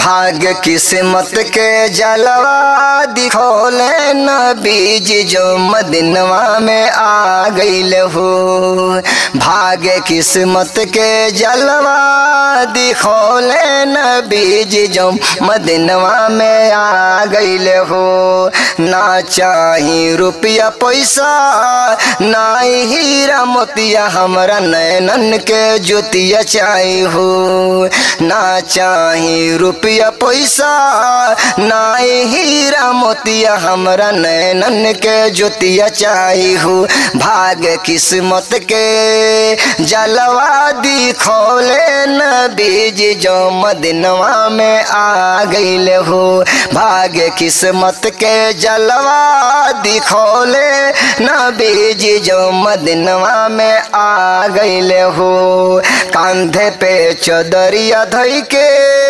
भाग्य किस्मत के जलवा दिखोले न बीज जो मदिनवा में आ गईल हो भाग्य किस्मत के जलवा दिखोले न बीज जो मदिनवा में आ गईल हो ना चाही रुपया पैसा ना हीरा मोतिया हमरा नैनन के ज्योतिया चाही हो ना चाही रुपया पैसा ना हीरा मोतिया हमरा नैनन के ज्योतिया चाही हो भाग्य किस्मत के जलवा दिखोले न बीज जो मदिनवा में आ गईल हो भाग्य किस्मत के जलवा दिखोले न बीज जो मदिनवा में आ गईल हो कांधे पे चदरिया धई के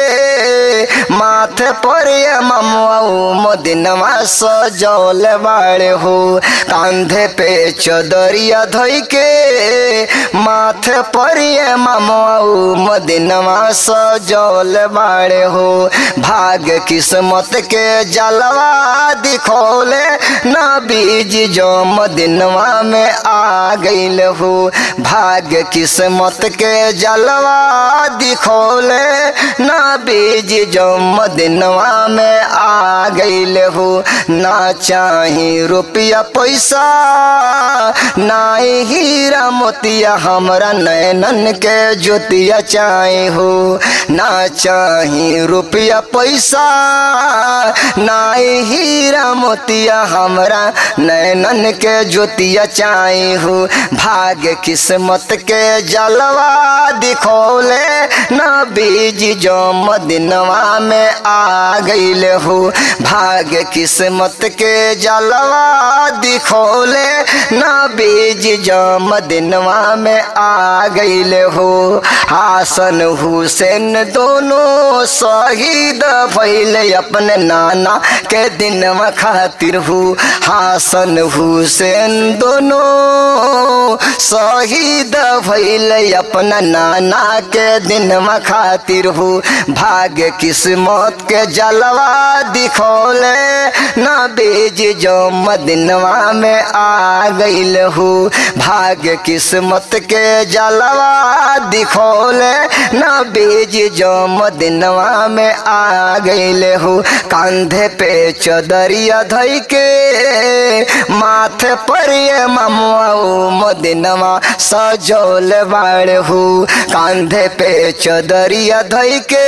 माथे पर ममुआऊ मदिनवा सजौल बाड़े हो कांधे पे चदरिया धई के माथे पर ममुआऊ मदिनवा सजौल बाड़े हो भाग्य किस्मत के जलवा दिखोले ना बीज जो मदिनवा में आ गईल हो भाग्य किस्मत के जलवा दिखोले ना बीज जो मदिनवा में आ गईल हो ना चाही रुपया पैसा ना हीरा मोतिया हमरा नैनन के ज्योतिया चाहे हो ना चाही रुपया पैसा ना हीरा मोतिया हमरा नैनन के ज्योतिया चाहे हो भाग्य किस्मत के जलवा दिखोले ना बीज जो मदिनवा में आ गईल हो भाग्य किस्मत के जलवा दिखोले ना बीज जो मदिनवा में आ गईल हो हासन हुसैन दोनों शहीद भैले अपने नाना के दिनवा खातिर हो हासन हुसैन दोनों शहीद भैले अपना नाना के दिनवा खातिर हो भाग्य किस्मत के जलवा दिखोले ना बीज जो मदिनवा में आ गईल हो भाग्य किस्मत के जलवा दिखोले ना बीज जो मदिनवा में आ गईल हो कांधे पे चदरिया धई के माथे पर ममुआऊ मदिनवा सजौल बाड़ हो कांधे पे चदरिया धई के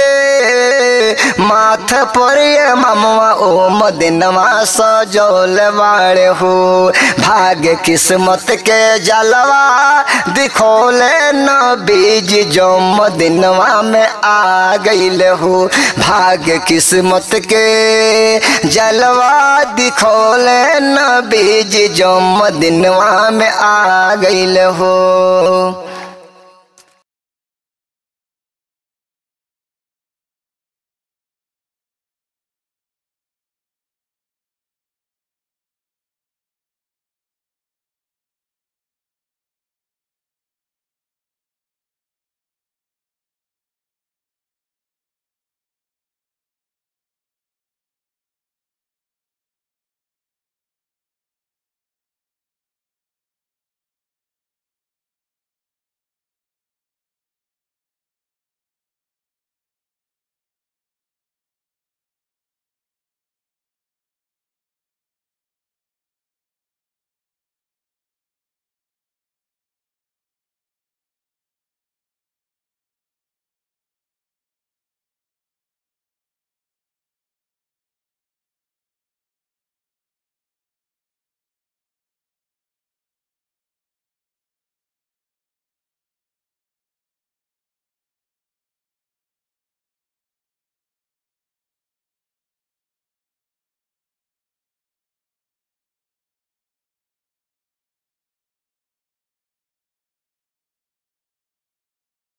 माथे पर ममुआ ओ मदिनवा सजौल बाड़ हो भाग्य किस्मत के जलवा दिखोले न बीज जो मदिनवा में आ गईल हो भाग्य किस्मत के जलवा दिखोले न बीज जो मदिनवा में आ गईल हो